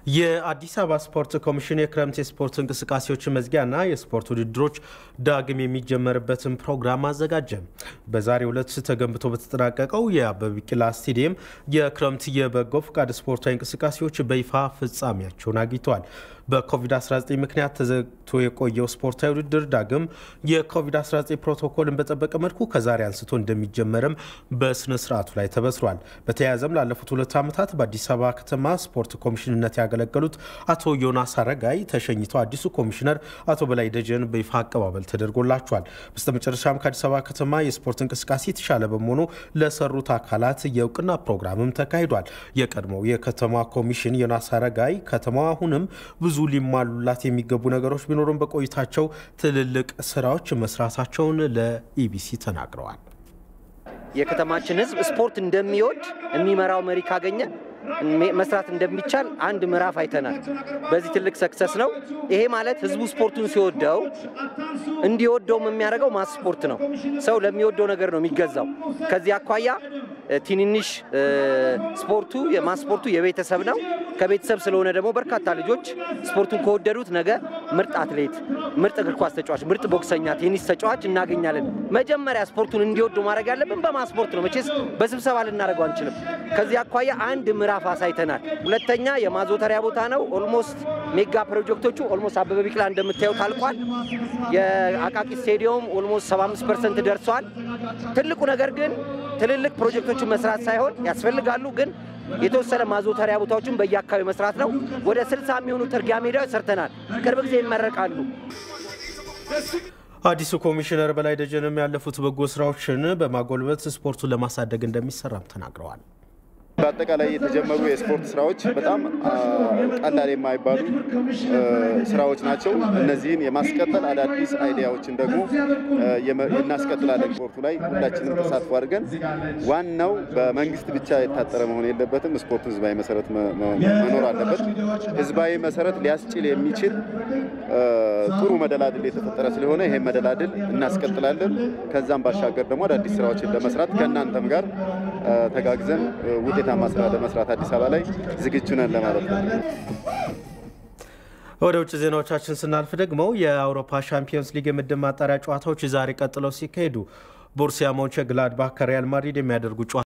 የአዲስ አበባ ስፖርት ኮሚሽን የክረምት የስፖርት እንቅስቃሴዎች መዝጊያና የስፖርት ውድድሮች ዳግም የሚጀመርበትን ፕሮግራም አዘጋጀ። በዛሬው ዕለት ተገንብቶ በተጠናቀቀው የአበበ ቢቂላ ስቴዲየም የክረምት የበጎ ፈቃድ ስፖርታዊ እንቅስቃሴዎች በይፋ ፍጻሜያቸውን አግኝተዋል። በኮቪድ-19 ምክንያት ተዘግቶ የቆየው ስፖርታዊ ውድድር ዳግም የኮቪድ-19 ፕሮቶኮልን በጠበቀ መልኩ ከዛሬ አንስቶ እንደሚጀመርም በስነ ስርዓቱ ላይ ተበስሯል። በተያያዘም ላለፉት ሁለት ዓመታት በአዲስ አበባ ከተማ ስፖርት ኮሚሽንነት ያገለገሉት አቶ ዮናስ አረጋይ ተሸኝተው አዲሱ ኮሚሽነር አቶ በላይ ደጀን በይፋ አቀባበል ተደርጎላቸዋል። በስተመጨረሻም ከአዲስ አበባ ከተማ የስፖርት እንቅስቃሴ የተሻለ በመሆኑ ለሰሩት አካላት የእውቅና ፕሮግራምም ተካሂዷል። የቀድሞው የከተማ ኮሚሽን ዮናስ አረጋይ ከተማዋ አሁንም ብዙ ሊሟሉላት የሚገቡ ነገሮች ቢኖሩም በቆይታቸው ትልልቅ ስራዎች መስራታቸውን ለኢቢሲ ተናግረዋል። የከተማችን ሕዝብ ስፖርት እንደሚወድ የሚመራው መሪ ካገኘ መስራት እንደሚቻል አንድ ምዕራፍ አይተናል። በዚህ ትልቅ ሰክሰስ ነው። ይሄ ማለት ህዝቡ ስፖርቱን ሲወደው እንዲወደውም የሚያደርገው ማስ ስፖርት ነው። ሰው ለሚወደው ነገር ነው የሚገዛው። ከዚህ አኳያ ትንንሽ ስፖርቱ የማስ ስፖርቱ የቤተሰብ ነው። ከቤተሰብ ስለሆነ ደግሞ በርካታ ልጆች ስፖርቱን ከወደዱት ነገ ምርጥ አትሌት፣ ምርጥ እግር ኳስ ተጫዋች፣ ምርጥ ቦክሰኛ፣ ቴኒስ ተጫዋች እናገኛለን። መጀመሪያ ስፖርቱን እንዲወዱ ማድረግ ያለብን በማስ ስፖርት ነው። መቼስ በስብሰባ ልናደርገው አንችልም። ከዚህ አኳያ አንድ ምዕራፍ አሳይተናል። ሁለተኛ የማዞተሪያ ቦታ ነው። ኦልሞስት ሜጋ ፕሮጀክቶቹ ኦልሞስት አበበ ቢቂላ እንደምታዩት አልቋል። የአቃቂ ስቴዲየም ኦልሞስት 75 ፐርሰንት ደርሷል። ትልቁ ነገር ግን ትልልቅ ፕሮጀክቶችን መስራት ሳይሆን ያስፈልጋሉ ግን የተወሰነ ማዞተሪያ ቦታዎችን በየአካባቢ መስራት ነው። ወደ 60 የሚሆኑ ጥርጊያ ሜዳዎች ሰርተናል። ቅርብ ጊዜ ይመረቃሉ። አዲሱ ኮሚሽነር በላይ ደጀንም ያለፉት በጎ ስራዎችን በማጎልበት ስፖርቱን ለማሳደግ እንደሚሰራም ተናግረዋል። በአጠቃላይ የተጀመሩ የስፖርት ስራዎች በጣም ቀላል የማይባሉ ስራዎች ናቸው። እነዚህን የማስቀጠል አዳዲስ አይዲያዎችን ደግሞ እናስቀጥላለን። ስፖርቱ ላይ ሁላችንም ተሳትፎ አድርገን ዋናው በመንግስት ብቻ የታጠረ መሆን የለበትም። ስፖርቱ ህዝባዊ መሰረት መኖር አለበት። ህዝባዊ መሰረት ሊያስችል የሚችል ጥሩ መደላድል የተፈጠረ ስለሆነ ይሄን መደላድል እናስቀጥላለን። ከዛም ባሻገር ደግሞ አዳዲስ ስራዎችን ለመስራት ከእናንተም ጋር ተጋግዘን ውጤታማ ስራ ለመስራት አዲስ አበባ ላይ ዝግጁ ነን ለማለት ነው። ወደ ውጭ ዜናዎቻችን ስናልፍ ደግሞ የአውሮፓ ሻምፒዮንስ ሊግ የምድብ ማጣሪያ ጨዋታዎች ዛሬ ቀጥለው ሲካሄዱ ቦሩሲያ ሞንቸንግላድባክ ከሪያል ማድሪድ የሚያደርጉ